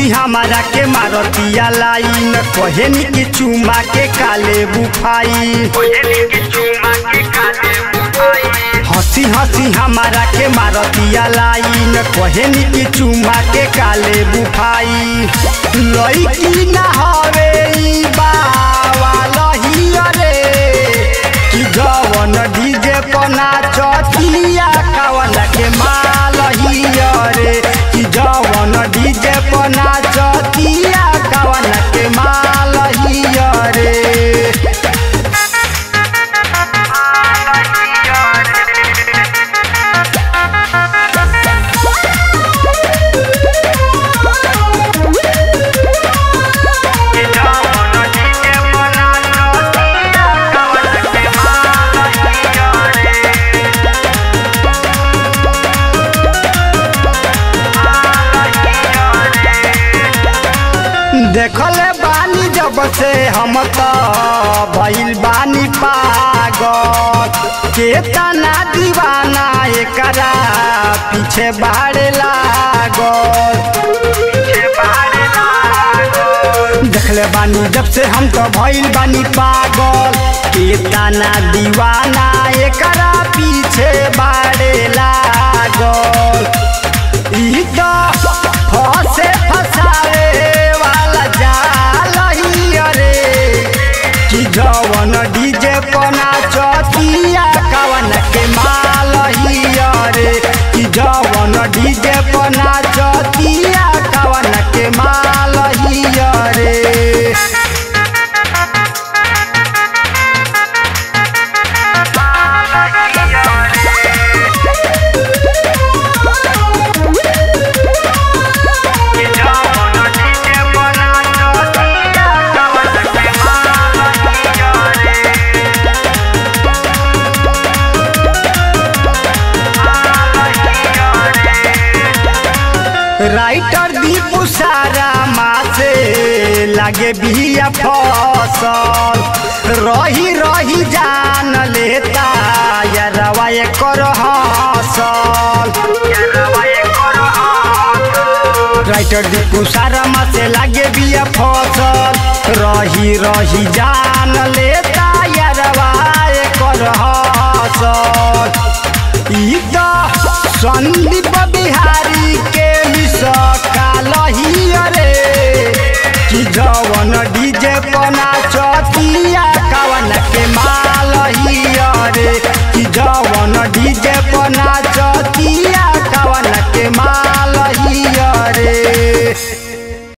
हंसी हमारा के मारतिया लाइन कहनी कि चुमा के काले बुफाई हंसी हंसी हमारा के मारतिया लाइन कहनी कि चुमा के काले बुफाई लईकी ना हवे ई बावा रे कि जवन डीजे पना चतिया कवन के माल रे कि जवन डीजे पना चतिया कवन के माल रे देखले बानी जब से हम तो भइल बानी पागल केतना दीवाना एकरा पीछे बाड़े लागल देखले बानी जब से हम तो भइल बानी पागल केतना दीवाना एकरा पीछे बाड़े लागल ई तो फसे फसावे वाला जाल ही रे कि जवन डीजे पना चतिया कवन के माल ही रे कि जवन डीजे पना चतिया कवन के माल ही रे राइटर दीपू सारा मासे लागे बिया फसल रही रही जान लेता यारवा एकर हसल राइटर दीपू सारा मासे लागे बिया फसल रही रही जान लेता यारवा एकर हसल ई तो संदीप बिहारी के मिस काल